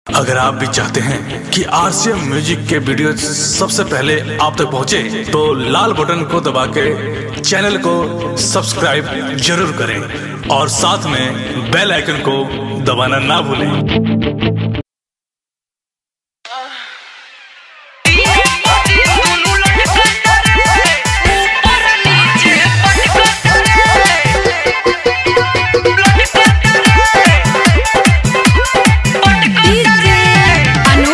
अगर आप भी चाहते हैं कि आरसीएम म्यूजिक के वीडियो सबसे पहले आप तक पहुंचे, तो लाल बटन को दबा के चैनल को सब्सक्राइब जरूर करें और साथ में बेल आइकन को दबाना ना भूलें अनु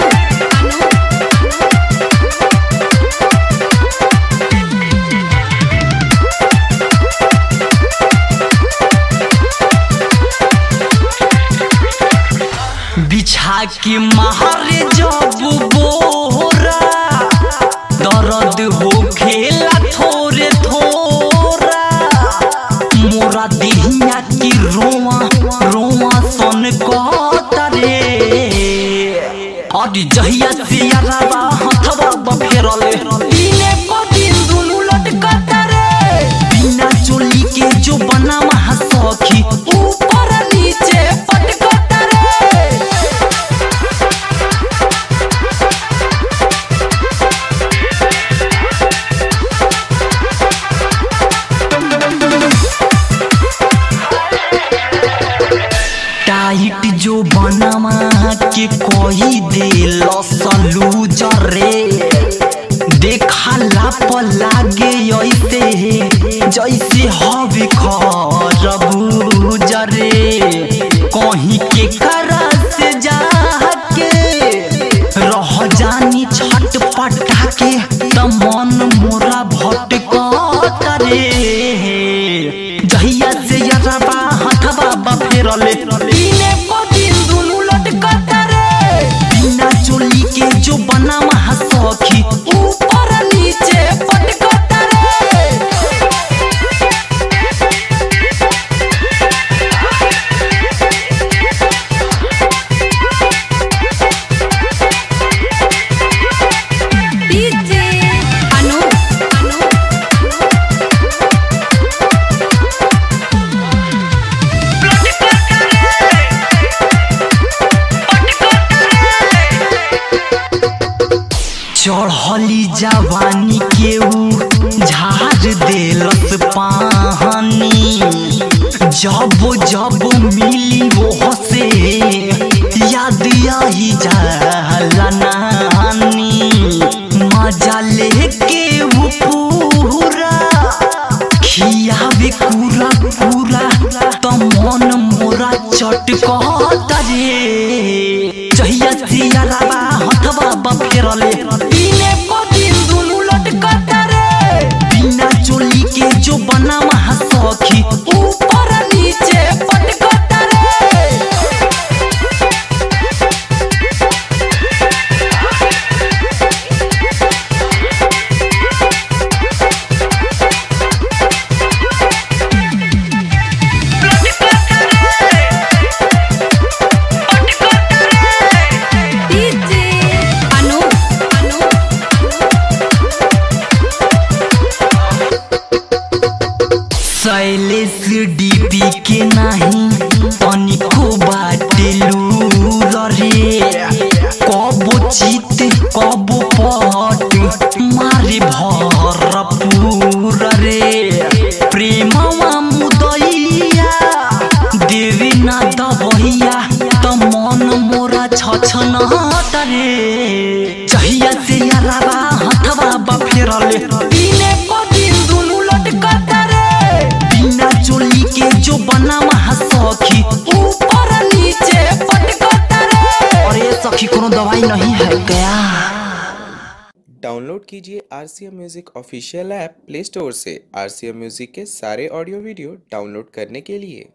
बिछा के मारे जब बोरा दर्द हो खेला थोरे थोरा मोरा देहिया की रोआ रोआ सन कहतरे अरे जहिया से यारा हथवा बफेरले दिने को दिन दुनु लटकतरे बिना चोली के जो बना महा सखी ऊपर नीचे पटकतरे टाइट जो बनवा के कोई दे लसलू जरे देखला पर लागे ऐसे जैसे हवे खरबू जरे कहीं के करा से जाके रह जानी छट पटा के त मन मोरा भटकत रे जहिया से यरबा हथवा बफेरले दिने को दिन दुनु लटकत रे बिना चोली के जो बना महा सखी ऊपर नीचे पटकत रे डीजे अनु अनु चढ़ली जवानी केऊ झाड़ देलस पानी जब जब मिली वो से याद आई जाला नानी मजा लेके वो पूरा खियावे पूरा पूरा त मन मोरा चटकत रे जहिया सियाराबा हथवा बफेरले दिने को दिन दुनु लटकत रे बिना चोली के जो बना महा सखी ऊपर नीचे पटकत रे डीजे अनु अनु शैलेश डीपी के नहीं तनिको बाटेलू रे कबो चित कबो पट मारे भरपूर रे प्रेमवा मुदैया देवी ना दबैया त मन मोरा छछन रे जहिया से याराबा हथवा बफेरले दिने को दिन दुनु लटकत रे बिना चोली के जो बना महा सखी ऊपर नीचे पटकत रे अरे सखी कोनो दवाई नहीं है क्या डाउनलोड कीजिए R C M music official app play store से आर सी एम म्यूज़िक के सारे ऑडियो वीडियो डाउनलोड करने के लिए